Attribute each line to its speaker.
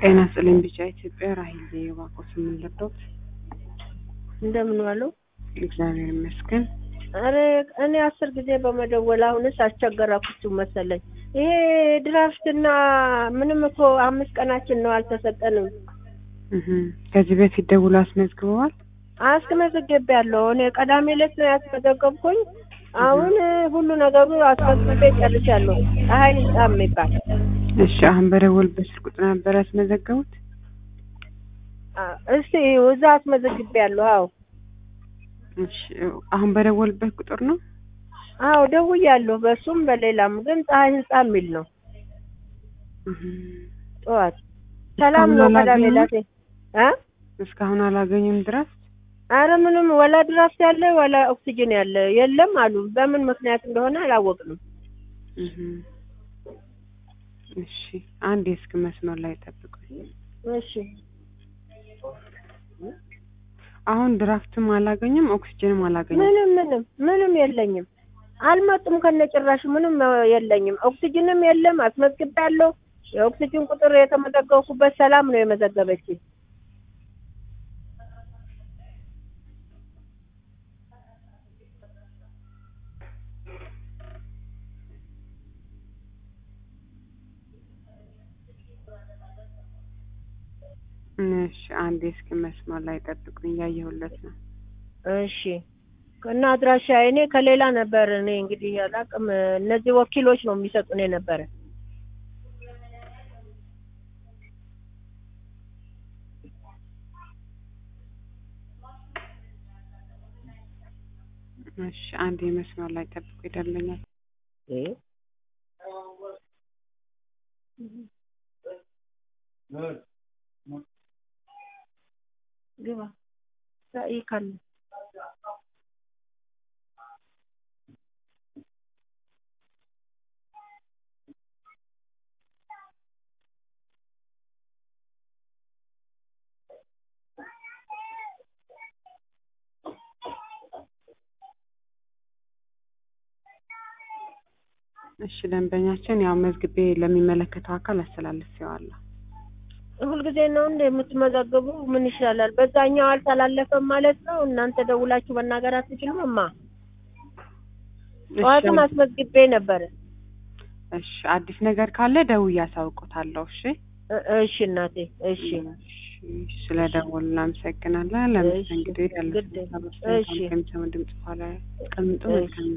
Speaker 1: ጤና ይስጥልኝ ቢጫ ኢትዮጵያ ራሂል የባኮስ የምንለበት
Speaker 2: እንደምን ዋሉ?
Speaker 1: እግዚአብሔር ይመስገን።
Speaker 2: አረ እኔ አስር ጊዜ በመደወል አሁንስ አስቸገራኩችሁ መሰለኝ። ይሄ ድራፍትና ምንም እኮ አምስት ቀናችን ነው አልተሰጠንም።
Speaker 1: እህ ከዚህ በፊት ደውሎ አስመዝግበዋል?
Speaker 2: አስመዘግቤያለሁ። እኔ ቀዳሜ ዕለት ነው ያስመዘገብኩኝ። አሁን ሁሉ ነገሩ አስመዝግቤ ጨርሻለሁ። ፀሐይ ህንጻ የሚባል
Speaker 1: እሺ አሁን በደወልበት ስልክ ቁጥር ነበር ያስመዘገቡት?
Speaker 2: አ- እስቲ እዛ አስመዘግቤያለሁ። አዎ
Speaker 1: እሺ አሁን በደወልበት ቁጥር ነው?
Speaker 2: አዎ ደውያለሁ። በሱም በሌላም ግን ፀሐይ ህንጻ የሚል ነው።
Speaker 1: እህ
Speaker 2: ጠዋት ሰላም ነው
Speaker 1: እስካሁን
Speaker 2: ቀዳሜ
Speaker 1: አላገኙም?
Speaker 2: ዕለት እ
Speaker 1: እስካሁን አላገኙም ድረስ?
Speaker 2: አረ ምንም ወላ ድራፍት ያለ ወላ ኦክሲጅን ያለ የለም አሉ። በምን ምክንያት እንደሆነ አላወቅንም።
Speaker 1: እህ እሺ አንድ የስልክ መስመር ላይ ጠብቁኝ።
Speaker 2: እሺ
Speaker 1: አሁን ድራፍትም አላገኘም ኦክሲጅንም አላገኘም።
Speaker 2: ምንም ምንም ምንም የለኝም። አልመጡም ከነጭራሹ ምንም የለኝም። ኦክሲጅንም የለም። አስመዝግቤያለሁ። የኦክሲጅን ቁጥር የተመዘገብኩበት ሰላም ነው የመዘገበችኝ።
Speaker 1: እሺ አንድ የስልክ መስመር ላይ ጠብቁኝ እያየሁለት ነው።
Speaker 2: እሺ እና አድራሻ እኔ ከሌላ ነበር እኔ እንግዲህ አላውቅም። እነዚህ ወኪሎች ነው የሚሰጡን የነበረ።
Speaker 1: እሺ አንድ የመስመር ላይ ጠብቁ ይደለኛል።
Speaker 2: ግባ ራእይ ካለ
Speaker 1: እሺ ደንበኛችን ያው መዝግቤ ለሚመለከተው አካል አስተላልፌዋለሁ።
Speaker 2: ሁልጊዜ ነው እንደ የምትመዘግቡ? ምን ይሻላል? በዛኛው አልተላለፈም ማለት ነው። እናንተ ደውላችሁ መናገር አትችሉም? እማ ጠዋትም
Speaker 1: እሺ
Speaker 2: አስመዝግቤ ነበረ።
Speaker 1: እሺ አዲስ ነገር ካለ ደውዬ አሳውቆታለሁ። እሺ
Speaker 2: እ- እሺ እናቴ፣ እሺ
Speaker 1: እሺ ስለ ደወሉ እናመሰግናለን። ለመስተንግዶ ያለው
Speaker 2: ግድ-
Speaker 1: ሀሳብ
Speaker 2: እሺ።
Speaker 1: አስተያየት ከሚሰሙ ድምጽ በኋላ አስቀምጡ።
Speaker 2: እሺ።
Speaker 1: መልካም